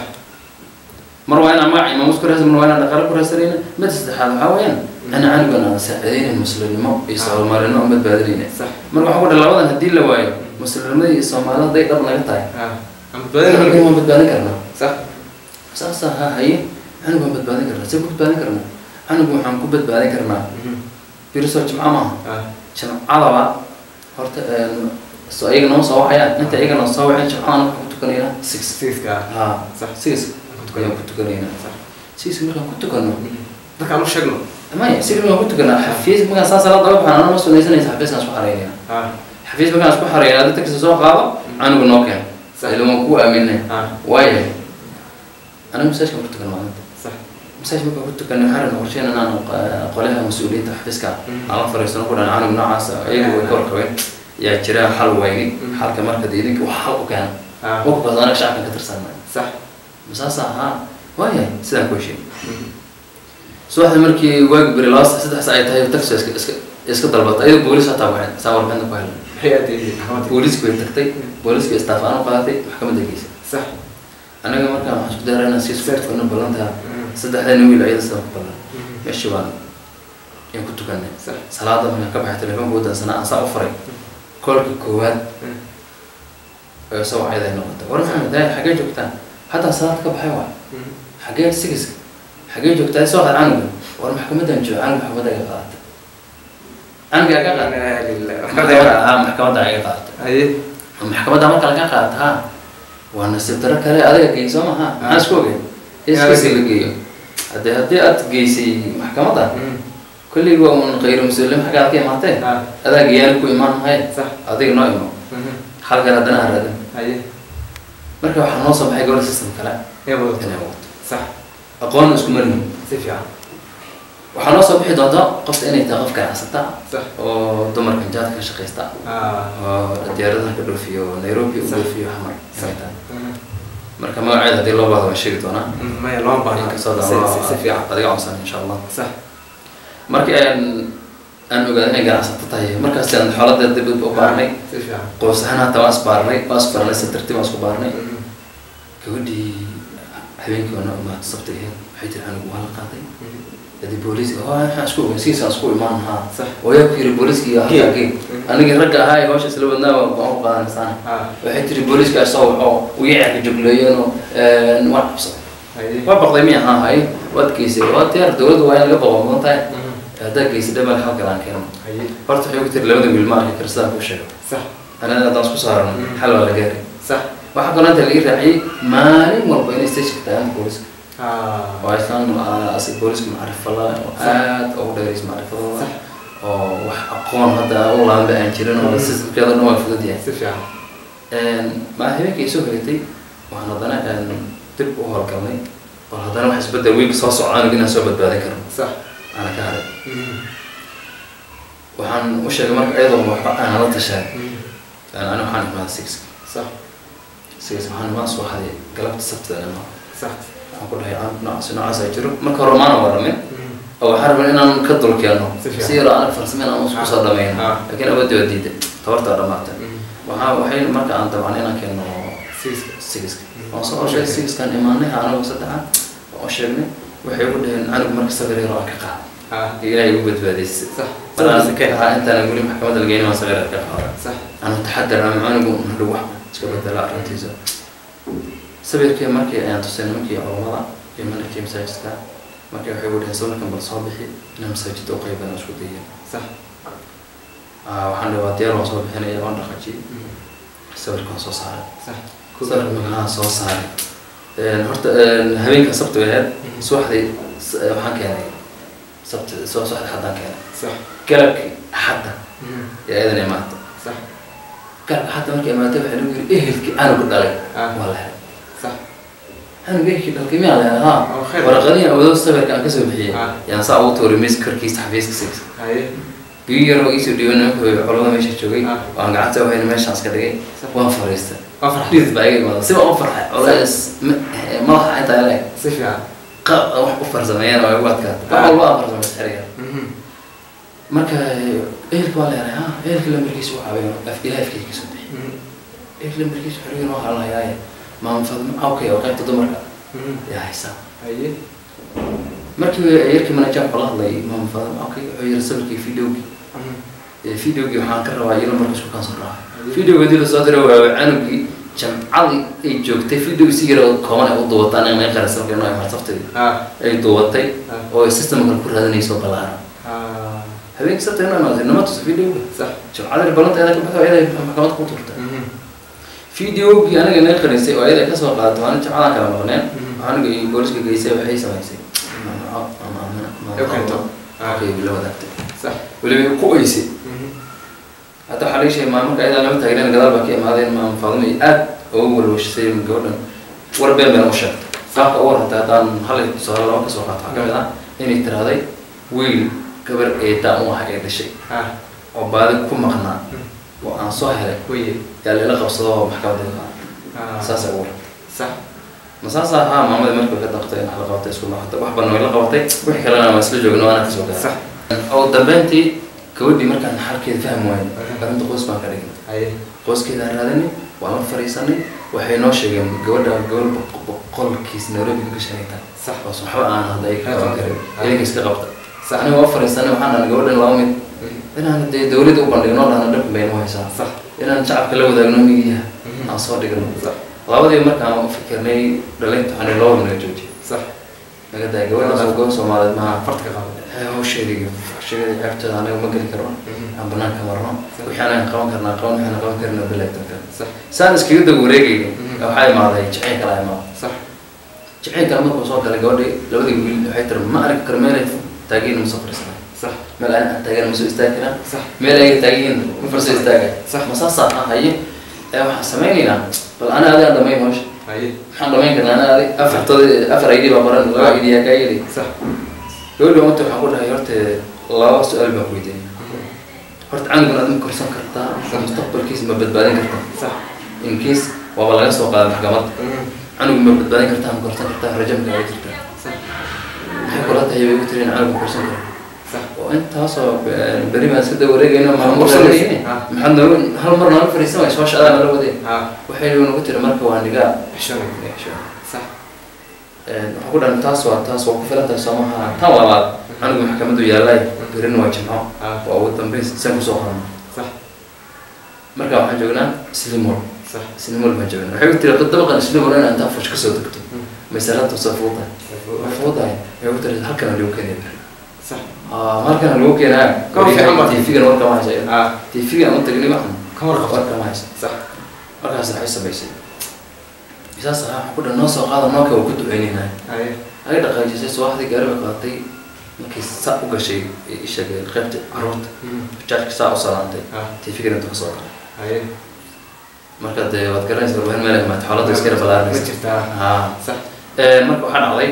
Speaker 2: mar waa inaan magac iyo maamuus ku raadsan mar waa inaan dhaqaalo ku raadsanayna mida saddexaad waxaa weeyaan ana canugan aan saacidaynayn muslimnimo iyo soomaalinimo aan badbaadinayna
Speaker 1: sax
Speaker 2: marka waxaa ku dhaha labadan haddii la waayo muslimnimada iyo soomaalida hadday dhab naga tahay
Speaker 1: haa aan
Speaker 2: canugan
Speaker 1: badbaadin
Speaker 2: waan badbaadin karnaa
Speaker 1: sax
Speaker 2: saasa ha haye canug waan badbaadin karnaa see ku badbaadin karnaa canug waxaan ku badbaadin karnaa biriso jimco maaha
Speaker 1: haa
Speaker 2: jimcadaba horta een, so iyaga noo soo wacayaan inta iyaga noo soo waceen jimcadan waxaan ku tukanaynaa six
Speaker 1: sigiska
Speaker 2: ha
Speaker 1: sax
Speaker 2: six
Speaker 1: ku
Speaker 2: ayaan ku tukanaynaa
Speaker 1: sax
Speaker 2: six markaan ku tukano
Speaker 1: dadka aan u sheegno
Speaker 2: maya six markaan ku tukanaa xafiis markaan saa salaad oga baxaan anama sunaysanaysa xafiiskaan isku xareynaya
Speaker 1: haa
Speaker 2: xafiis markaan isku xareeya ada tagsi soo qaado canuga noo keen
Speaker 1: Sax.
Speaker 2: ila waan kuu aaminay
Speaker 1: haa
Speaker 2: waayahay aniga masaajkaan ku tukan maalinta
Speaker 1: sax
Speaker 2: masaaj markaan ku tukanay waxaan rabnay qorsheyn inaan q- qolyaha mas-uuliyiinta xafiiska
Speaker 1: Mm.
Speaker 2: aan la fariisano ku dhahan canug noocaas ah, iyagu way ka warqabeen yaa jira xal weyni
Speaker 1: Mm.
Speaker 2: xalka marka dee idinka wax xal u keena
Speaker 1: haa
Speaker 2: waqtigaas anaga shacabkan ka tirsanay
Speaker 1: sax
Speaker 2: masaasa ahaa waayahay sidaan ku heshiin subaxda markii waagi beri laba sa- saddex saa ay tahay taxi iska iska iska dalbata ayadoo boolis hataa waxay saa warbixinta ku helay
Speaker 1: maxay aadaydi maxkamadda
Speaker 2: booliisku way tagtay booliiska staff aan u qaadatay maxkamadda geysay
Speaker 1: sax
Speaker 2: anaga markaan waxaan isku dayraa inaan sii socodkana ballantaa saddexdana wiil ayada sidan ku ballan meeshii baan yaan ku tukanay
Speaker 1: sax
Speaker 2: salaada markaan ka baxay telefoonka wadansanaa aan saa u furay koolka koowaad oo soo wacayda ay noqotay war maxamed daay xaggee joogtaan haddaa salaad ka baxay waa xaggee sigiska xaggee joogtaa soo qad canuga war maxkamadan joogo canug maxkamadda iga qaadatay canuga iga qaadatay ah maxkamadda iga qaadatay
Speaker 1: haye
Speaker 2: maxkamadda marka laga qaata ha waa nasiib daro kale adiga geey soo maha maxaa isku ogeen iskasi la geeyo haddii haddii aad geysay maxkamadda kulliga waa un khayru muslim xaggaad ka imaatee
Speaker 1: haa
Speaker 2: adaa geeyaan ku imaan mahay
Speaker 1: sax
Speaker 2: adiga noo imo halkan haddana ha raadin
Speaker 1: haye
Speaker 2: marka waxaa noo soo baxay gobol system kale
Speaker 1: yaa wadato
Speaker 2: inay wadato
Speaker 1: sax
Speaker 2: aqoon isku marhin
Speaker 1: si fiican
Speaker 2: waxaa noo soo bixi doonta qofta inay tahay qof ganacsata
Speaker 1: sax
Speaker 2: oo dumarka jaadka ka shaqaysta
Speaker 1: haa
Speaker 2: oo diyaaradaha ka dhoofiyo nairobi u
Speaker 1: Sax.
Speaker 2: dhoofiyo xamar inay tahay marka magaceeda haddii loo baahdo waan sheegi doonaa
Speaker 1: maya lama baahna
Speaker 2: inkastoo
Speaker 1: si si- si fiican
Speaker 2: adiga cunsan insha allah
Speaker 1: sax
Speaker 2: marka aan aan ogaaday inay ganacsato tahay markaas aan xooladeed dib u baarnay
Speaker 1: si fiican
Speaker 2: qoys ahaan hata waan isbaarnay waan isbaarnay si tartiib waan isku baarnay gabadhii habeenkii wana imaatay sabti ahayd waxay tiri anigu waa la qaaday hadii booliiska oo waxaan isku ogeyn siisaan isku imaan haa
Speaker 1: sax
Speaker 2: oo yaa ku yiri booliiska iyo halkaa
Speaker 1: Gee.
Speaker 2: gee anigii ragga ahaa ee hawsha isla wadnaa waan waan u qaadanaysaan
Speaker 1: haa
Speaker 2: waxay tiri booliiska isagoo waxoo u yecerka jogleeyeen oo waan qabsaday
Speaker 1: haye
Speaker 2: waa baqday miya haa haye waad geysay waa diyaar dowladda waa in laga baqo mudan tahay haddaa geysay dhamal halkan aan keeno
Speaker 1: haye
Speaker 2: horta waxay ku tiri labada wiil ma arki kara sidaan kuu sheego
Speaker 1: sax
Speaker 2: anada haddaan isku saarno
Speaker 1: Mm.
Speaker 2: xal waa la gaari
Speaker 1: sax
Speaker 2: waxaa kaloo inta laga raaciyay maalin walba inay station tagaan booliska
Speaker 1: haa
Speaker 2: oo aysan asi booliska macrifo la oo aad ugu dheerays macrifadooda
Speaker 1: Sax.
Speaker 2: oo wax aqoon hadda u laanba aan jirin oo systemkeeda dhan waa fudud yahay
Speaker 1: si fiican
Speaker 2: maa habeenkii soo helatay waxaan haddana een, dib u howlgalnay bal haddana wax isbedel week soo socdaan inaan soo badbaadin karno
Speaker 1: sax
Speaker 2: ana ka haray waxaan u sheegay marka iyadoo waxba aan la tashay ani waxaan imaada six
Speaker 1: sax
Speaker 2: six waxaan imaan soo haday galabta sabtida imaa
Speaker 1: sax
Speaker 2: waxaan ku dhahay "Aan noocaas noocaas ay jiro marka hore maana waramin oo waxaan rabay inaan ka dulkeeno
Speaker 1: Si fiican.
Speaker 2: si yaro aan farsameyn aan isku soo dhamayno
Speaker 1: Ah.
Speaker 2: laakiin awoodii waa diiday tabartaa dhamaatay waxaa waxay marka aan dabcan inaan keeno
Speaker 1: sigiska
Speaker 2: sigiska
Speaker 1: Mm.
Speaker 2: waan soo sheegay sigiskan imaanay anagu saddexa waan sheegnay waxay ugu dhaheen anigu marka sawir yar aan ka qaada
Speaker 1: haa
Speaker 2: ilaahay ugu badbaadaysay
Speaker 1: sax
Speaker 2: maraan
Speaker 1: sakeen
Speaker 2: haa intaan weli maxkamadda la geynin waan sawir yar ka qaada
Speaker 1: sax
Speaker 2: أنا أتحدى أنا عنق ندو واحد سكبت دلع رنتيزا سبير كي مركي أنا تسين مركي عمرة يمن كي مساجد كا مركي وحيقول هسونا كم بالصباحي أنا مساجد أقرب أنا شو دي
Speaker 1: sax
Speaker 2: آه وحنا وادير وصباح هنا يوان رخجي سبير كان صو صار
Speaker 1: sax
Speaker 2: سبير مكان صو صار هرت هبين كسبت وهاد سوحدي وحن كان سبت سو سوحد حدا كان
Speaker 1: sax
Speaker 2: كلبك حدا يا إذا مات
Speaker 1: sax
Speaker 2: garka xataa markay imaatay waxaa lagu yiri ehelkii canuga dhalay
Speaker 1: Ah.
Speaker 2: waa la helay
Speaker 1: sax
Speaker 2: canuga ehelkii dhalkay miyaa la helay ha
Speaker 1: Oo khayr.
Speaker 2: waraqadihii awoodo sawirka aan kasoo bixiyey
Speaker 1: Ah.
Speaker 2: yaan saa ugu tuuray miiska korkiisa xafiiska sigsa
Speaker 1: haye
Speaker 2: biyo yaroo iisoo dhiiban nimanka culamada meesha joogay
Speaker 1: Ah.
Speaker 2: waan gacanta wahayna meeshaan iska dhigay
Speaker 1: Sax.
Speaker 2: waan fariistay
Speaker 1: waa farxad
Speaker 2: dhidid baa iga imaada siba u farxay culays ma- madaxa intaa leeg
Speaker 1: si fiican
Speaker 2: qaab wax u farsameeyeen oo ay ugu adkaatay wax
Speaker 1: Ah.
Speaker 2: walba aan farsamay xiriga
Speaker 1: Mhm.
Speaker 2: marka ehelka waa leeyahay ha ehelka lambarkiisa u caawiyo af ilaah afkiisa kasoo bixi
Speaker 1: Mhm.
Speaker 2: ehelka lambarkiisa xirigan waxaa la hayaaye maama fadma awkay oo qaybta dumarka
Speaker 1: Mhm.
Speaker 2: yaa haysaa
Speaker 1: haye
Speaker 2: markii yarkii manajer wuxuu la hadlay maama fadma awkay wuxuu yiri sawirkii videogii
Speaker 1: Mhm.
Speaker 2: videogii waxaan ka rabaa iyo lambarka isku kaansan raacay videoga hadii lasoo diray waa canugii jamcadii ay joogtay video si yar oo kooban ay u duubataan in qaran sababka inoo imaan sabtidii
Speaker 1: ah
Speaker 2: ay duubatay
Speaker 1: Ah.
Speaker 2: oo ay systemka ku raadinayso ballaaran
Speaker 1: ah
Speaker 2: habeenkii sabta inoo imaatay nama tusa videoga
Speaker 1: sax
Speaker 2: jamcadii balanta ayada ka baxdo ayada maxkamad ku turtay
Speaker 1: Mhm.
Speaker 2: videogii aniga naga qarisay oo ayada kasoo qaadatay waan jamcadan kala maqneen
Speaker 1: Mhm.
Speaker 2: aniga iyo booliska geysay waxay samaysay
Speaker 1: Ee, keento. Ah.
Speaker 2: okay la wadaagtay
Speaker 1: sax
Speaker 2: weliba ku oysay
Speaker 1: Mhm.
Speaker 2: hadda waxaa laga sheegay maamarka ayadaa lama taagnen gadaal baa ka imaadeen maama faadimo iyo aad ugu walwashisay gabadhan war been been u sheegtay qaabka u warhatay haddaan hal tusaale laba kasoo qaato waxaa ka mid ah inay tirahday wiil gabar eedaa u ah ee dhashay
Speaker 1: ah
Speaker 2: oo baadi ku maqnaa oo aan soo helay
Speaker 1: waye
Speaker 2: yaa layla qabsado oo maxkamadda ka
Speaker 1: ah
Speaker 2: saasay ugu warhatay
Speaker 1: sax
Speaker 2: ma saasa ahaa maamada markay ka daqtay in la qabatay isku laaqatay wax badan way la qabatay wixii kalena waa isla joogno waana kasoo gaara
Speaker 1: sax
Speaker 2: oo dambeyntii gabadhii markaan xalkeeda fahmi waayay arrinta qoys baan ka dhignay
Speaker 1: haye
Speaker 2: qoyskeedaan raadanay waan la fariisanay waxay noo sheegeen gabadha gabadh boq- boqolkiis nairobi ka gashanay tahay
Speaker 1: Sax.
Speaker 2: oo waxba aan hadda ay ka qaban karin
Speaker 1: Ah.
Speaker 2: ilinka iska qabta
Speaker 1: Sax.
Speaker 2: aniga waa fariisanay waxaan dhahnay gabadhan laba mid inaan dee dawladda u bandhigno dhahna dhibkan baynu haysaa
Speaker 1: sax
Speaker 2: inaan shacabka la wadaagno miyiha
Speaker 1: Mhm.
Speaker 2: aan soo dhigno
Speaker 1: sax
Speaker 2: labadii markaan u fikirnay dhaliinta waxaan laba naga joojiyay
Speaker 1: sax
Speaker 2: naga daaya gabadhaas oo gobol soomaaliyeed maaha
Speaker 1: farta ka qaado
Speaker 2: hawsheedii sheegada ceebtooda anaga ma geli karno
Speaker 1: Mhm.
Speaker 2: aan banaanka marno wixii anaga qaban karnaa qaban waxaan qaban karna bilaay tanka
Speaker 1: sax
Speaker 2: saan iskaga daba wareegayna
Speaker 1: Mhm.
Speaker 2: waxaa imaaday jaceyl kala imaaday
Speaker 1: sax
Speaker 2: jaceyl kale markuu soo galay gabadhii labadii wiil waxay tiri ma arki karo meelay taagiin ma soo fadhiisanay
Speaker 1: sax
Speaker 2: meel aan taagan ma soo istaagi karaan
Speaker 1: sax
Speaker 2: meel ay taagiin ma farso istaagay
Speaker 1: Sax.
Speaker 2: ma saasaa ah haye ee waxaan samaynaynaa bal ana adiga dhamayn hawsha
Speaker 1: haye
Speaker 2: maxaan dhamayn karnaa ana adig afartooda afar ID baa qoran laba ID yaa kaa yeli
Speaker 1: sax
Speaker 2: gabadhi wanta waxaan ku dhahay horta laba su-aal baan ku weydiinaya horta canugan aad ma korsan kartaa mustaqbalkiisa ma badbaadin kartaa
Speaker 1: sax
Speaker 2: in case waaba laga soo qaaday maxkamadda
Speaker 1: Mhm.
Speaker 2: canuga ma badbaadin kartaa ma korsan kartaa rajo ma kaaga jirtaa
Speaker 1: sax
Speaker 2: maxay kula tahay bay u tiri in canuga korsan karo
Speaker 1: sax
Speaker 2: oo intaasoo eh, beri baan iska daba wareegayno maalmo
Speaker 1: Korsanaysa.
Speaker 2: wareegayne
Speaker 1: Ah.
Speaker 2: maxaad nooga hal mar nooga fadhiisan waysa hawsha adaa nala wadeen
Speaker 1: ah
Speaker 2: waxay nagu tiri marka waa nigaa
Speaker 1: xishoonay sax
Speaker 2: waxaan ku dhahan taas waa taas waa ku filan tahay soo maha tan labaad canuga maxkamaddu yaallay berina waa jimco
Speaker 1: ah
Speaker 2: waa ugu dambeyn saan kusoo qorno
Speaker 1: sax
Speaker 2: marka waxaan joognaa slimol
Speaker 1: sax
Speaker 2: slimol baan joognaa waxay u tiri dabaqan slimol inaa intaa fush kasoo degto
Speaker 1: Mm.
Speaker 2: masalada soo fuudahay waa fuudahay waxay u tiri halkan lagu keenaya beri
Speaker 1: sax
Speaker 2: ah halkan lagu keenaya
Speaker 1: Kama fiican ba.
Speaker 2: tv-gan warkama haysa
Speaker 1: ah
Speaker 2: tv-gan u tagnay waxan
Speaker 1: ka warqabto
Speaker 2: warkama haysa
Speaker 1: sax
Speaker 2: markaas waxay samaysay saas ah waxaan ku dhan noo soo qaada nooka waa ku duceynaynaa
Speaker 1: haye
Speaker 2: ay dhaqaajisay subaxdii gaari bay qaadatay markii saa u gashay ee ii sheegay qaybta caruurta
Speaker 1: Mhm.
Speaker 2: jaajka saa u salaantay
Speaker 1: ah
Speaker 2: tv-gan intuu kasoo galay
Speaker 1: haye
Speaker 2: marka dee waad garanaysa warbaahin meel ay maata xaaladda iskala
Speaker 1: ma
Speaker 2: balaaranaysa
Speaker 1: jirtaa
Speaker 2: haa
Speaker 1: sax
Speaker 2: Ee, marka waxaa dhacday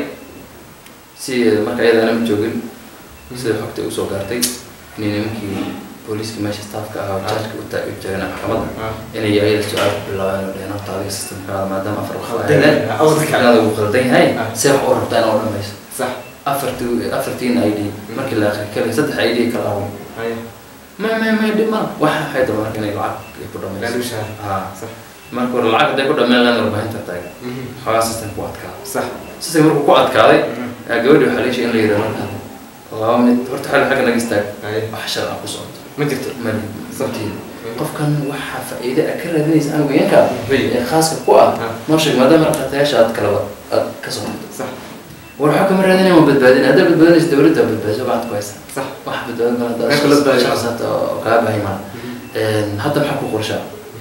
Speaker 2: si marka iyada anama joogin sida xogta ay usoo gaartay inay nimankii booliiska meesha staafka ahaa oo jaajka u taa- u taagan maxkamadda
Speaker 1: ah
Speaker 2: inay ayada su-aal ku bilaabeen oo dheheen horta adiga systemkaada maadaama afar wax
Speaker 1: Khaldan yahay. Awalka kale.
Speaker 2: aada uu khaldan yahay
Speaker 1: Ah.
Speaker 2: see wax u rabtaa inaa u dhamayso
Speaker 1: sax
Speaker 2: afartii afartiin i d markii la akhri kale saddex i d kala awo
Speaker 1: haye
Speaker 2: may may may dhib mala waxa waxay daba marka inay lacag ay ku dhamayso
Speaker 1: laalusha
Speaker 2: haa
Speaker 1: sax
Speaker 2: marka hore lacag hadday ku dhameen laan warbaahinta taagan
Speaker 1: Mhm.
Speaker 2: xoogaa systemka ku adkaa
Speaker 1: sax
Speaker 2: system markuu ku adkaaday
Speaker 1: Mhm.
Speaker 2: yaa gabadhi waxaa leeshay in la yidhahdo markaa laba mid horta xal xagga naga istaag
Speaker 1: haye
Speaker 2: wax shar ah ku socoto
Speaker 1: ma jirto
Speaker 2: mali sabtiida
Speaker 1: Mhm.
Speaker 2: qofkan waxaa faa'iide ah ka raadinaysa anugayanka
Speaker 1: Wey.
Speaker 2: ee khaaska ku ah
Speaker 1: Ah.
Speaker 2: noo sheeg maadaama raqatayaasha aad kalaba aad ka soo tagto
Speaker 1: sax
Speaker 2: war waxaa kama raadinaya ma badbaadin haddaa badbaadinaysa dawladda waa badbaadiso gacanta ku haysa
Speaker 1: sax
Speaker 2: wax badbaadin kara
Speaker 1: Meel kala badbaadi kara.
Speaker 2: hadda oo kaa baahi maa hadda maxaa ku qorshaa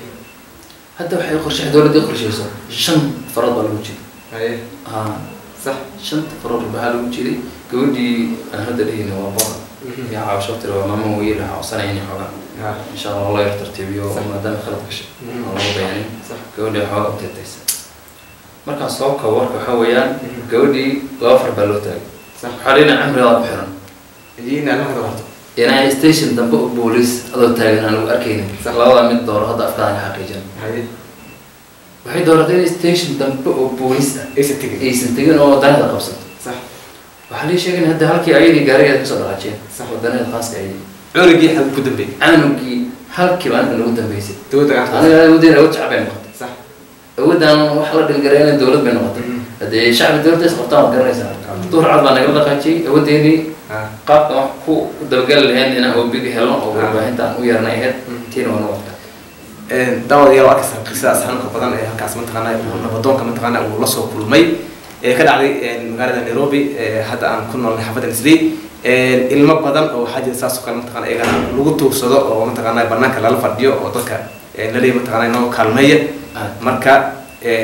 Speaker 2: hadda waxay qorshe dawladda qorsheyso shan farood baa lagu jiri
Speaker 1: haye
Speaker 2: haa
Speaker 1: sax
Speaker 2: shanta farood waxaa lagu jiray gabadhii aan hadda dhehayna waa boqor
Speaker 1: Mhm.
Speaker 2: yaa caawasho tiri waa maama weyel waxaa codsanaya inay xoogaa
Speaker 1: Ha.
Speaker 2: insha allah loo yar tartiibiyo
Speaker 1: Sax.
Speaker 2: maadaama khalad gashay
Speaker 1: Mhm.
Speaker 2: oo lagu bayaanin
Speaker 1: Sax.
Speaker 2: gabadhii waxoogaa u teetaysa markaan soo kabo warka waxaa weeyaan
Speaker 1: Mhm.
Speaker 2: gabadhii laba far baa loo taagay
Speaker 1: Sax.
Speaker 2: waxaa dhina camrigaa ku xiran
Speaker 1: iyo in aad marka horto
Speaker 2: inaa station dambe oo booliis adoo taagan aan lagu arkaynin
Speaker 1: Sax.
Speaker 2: labada mid dooro hadda afkaan ka xaqiijin
Speaker 1: haye
Speaker 2: waxay dooratay in station dambe oo booliis ah
Speaker 1: aysan tegin
Speaker 2: aysan tegin oo wadanaheeda qabsato
Speaker 1: sax
Speaker 2: waxaa lii sheegay in hadda halkii ayadii gaarigeeda kasoo dhaqaajeen
Speaker 1: Sax.
Speaker 2: wadanaheeda khaaska ayay
Speaker 1: cunugii xal ku dambeeyey
Speaker 2: caanugii halkiiba aniga nagu dambeysay
Speaker 1: dawladda gacanta
Speaker 2: aniga awoodeen awood shacab bay noqotay
Speaker 1: sax
Speaker 2: awoodaan wax la dhilgareena dowlad bay noqotay
Speaker 1: Mhm.
Speaker 2: haddee shacbi dowladda is qabtaan waad garanaysaa duhur cad baa nagala dhaqaajiyey awoodeenii
Speaker 1: ha
Speaker 2: qaabka wax ku dabagali lahayn inaan obiga helno oo
Speaker 1: Ah.
Speaker 2: warbaahinta aan u yeernay ahayd
Speaker 1: Mhm.
Speaker 2: tiina waa noqotay
Speaker 1: daawadayaal waa arkaysaa qisadaas xanuunka badan ee halkaas mataqaana uu nabadoonka mataqaana uu la soo kulmay ee ka dhacday magaalada nairobi ee hadda aan ku noolnay xaafadda nisley ilmo badan oo waxaa jira saas oo kale mataqaana iyagana lagu tuugsado oo mataqaana banaanka lala fadhiyo oo dadka laleeyahay mataqaana inoo kaalmeeya
Speaker 2: Ah.
Speaker 1: marka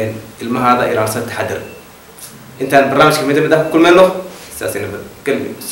Speaker 1: ilmahaada ilaalisa taxadar intaan barnaamijka mid mid ah ku kulmayno sidaas nabad gelbi